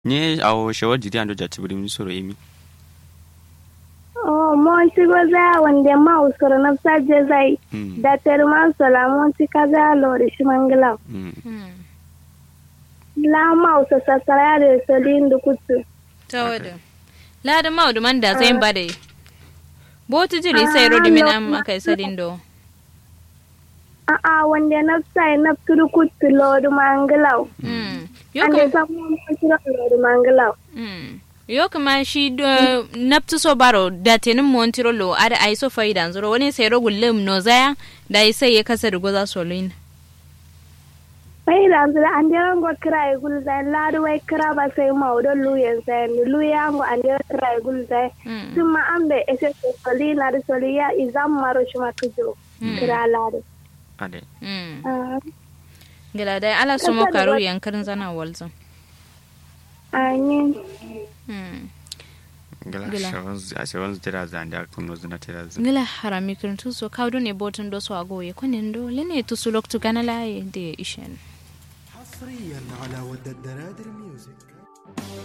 nye awo shawar jidi ando jati buri soro emi Oh, monti goza wande ma usoro na saje zai Mm. da terma sola monti kaza lori shimangla Mm. la ma uso sasara da solin da kutu ta wada lada ma da man da zai ba da botu jiri sai rodi min am akai sadin do a a wande na sai na turu kutu lori mangla Mm. yo ande kam sa mo turu lori mangla Mm. yo kuma shi do naptu so baro da tenin montiro lo ada ai so faida zuro wani sai rogu lem no zaya da ai sai ya kasa da goza solin bai da anzu ande rango kira e gul zai la do wai kira ba sai ma odo luyen sai ni luya ngo ande kira e gul zai Mm. tuma ambe ese solina da soliya izam maro shima tujo kira la do ade Mm. ah gila dai ala su mo karu yankarin zana walzan ayin Mm. gala Gila. shawar a shawar jira zande a kuno zuna tira zan ngila harami kirin tuso kawdo ne botin do so agoye kunin do lene tusu loktu gana laye de ishen حصريا على ود الدرادر ميوزك